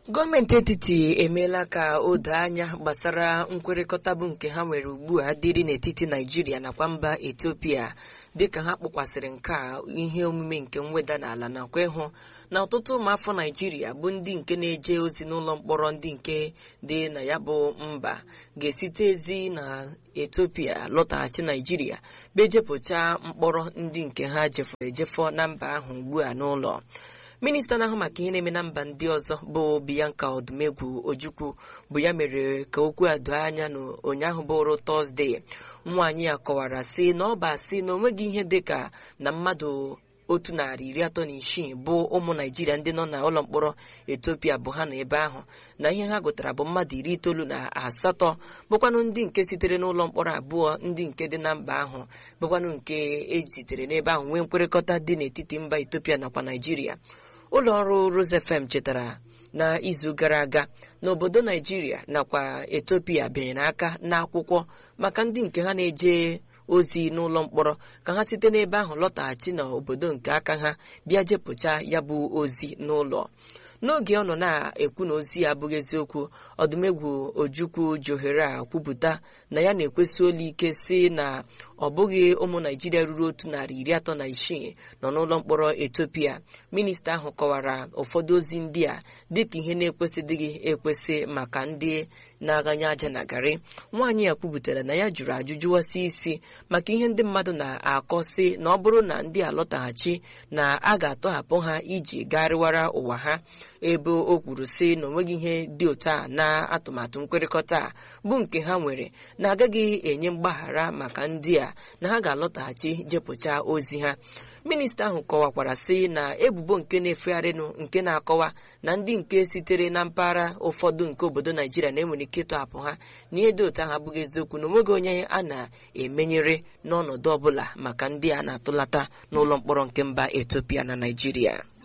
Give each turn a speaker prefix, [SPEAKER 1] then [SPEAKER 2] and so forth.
[SPEAKER 1] gọọmenti etiti emeela ka o doo anya gbasara nkwekọrịta bụ nke ha nwere ugbu a dịrị n'etiti naijiria nakwa mba etiopia dịka ha kpọkwasịrị nke a ihe omume nke mweda n'ala nakwa ịhụ na ọtụtụ ụmụafọ naijiria bụ ndị nke na-eje ozi n'ụlọ mkpọrọ ndị nke dị na ya bụ mba ga-esite ezi na etiopia lọtaghachi naijiria bejepụcha mkpọrọ ndị nke ha jefọrọ ejefọ na mba ahụ ugbu a n'ụlọ minista na-ahụ maka ihe na-eme na mba ndị ọzọ bụ bianca odumegwu ojukwu bụ ya mere ka okwu a doo anya na ụnyaahụ bụrụ tọzdee nwaanyị ya kọwara sị na ọ bụ asị na onweghị ihe dịka na mmadụ otu narị iri atọ na isii bụ ụmụ naijiria ndị nọ na ụlọ mkpọrọ etiopia bụ ha nọ ebe ahụ na ihe ha gụtara bụ mmadụ iri itoolu na asatọ bụkwanụ ndị nke sitere n'ụlọ mkpọrọ abụọ ndị nke dị na mba ahụ bụkwanụ nke ejitere n'ebe ahụ nwee nkwekọrịta dị n'etiti mba etiopia nakwa naijiria ụlọ ọrụ Rose FM chetara na izu gara aga n'obodo naijiria nakwa etiopia bịanyere aka n'akwụkwọ maka ndị nke ha na-eje ozi n'ụlọ mkpọrọ ka ha site n'ebe ahụ lọtaghachi n'obodo nke aka ha bịa jepụcha ya bụ ozi n'ụlọ n'oge ọ nọ na-ekwu na ozi ya abụghị eziokwu ọdụmegwu ojukwu johere a kwupụta na ya na-ekwesị olu ike si na ọ bụghị ụmụ naijiria ruru otu narị iri atọ na isii nọ n'ụlọ mkpọrọ etiopia minista ahụ kọwara ụfọdụ ozi ndị a dịka ihe na-ekwesịdịghị ekwesị maka ndị na-aghanye aja na garị nwaanyị ya kwupụtara na ya jụrụ ajụjụwasị isi maka ihe ndị mmadụ na-akọ sị na ọ bụrụ na ndị alọtaghachi na a ga-atọhapụ ha iji garịwara ụwa ha ebe o kwuru sị na onweghị ihe dị otu a na atụmatụ nkwekọrịta a bụ nke ha nwere na agaghị enye mgbaghara maka ndị a na ha ga-alọtaghachi jepụcha ozi ha minista ahụ kọwakwara sị na ebubo nke na-efegharịnụ nke na-akọwa na ndị nke sitere na mpaghara ụfọdụ nke obodo naijiria na-enwere ike ịtọhapụ ha na ihe dị otu ahụ abụghị eziokwu na onweghị onye a na-emenyere n'ọnọdụ ọbụla maka ndị a na-atụlata n'ụlọ mkpọrọ nke mba etiopia na naijiria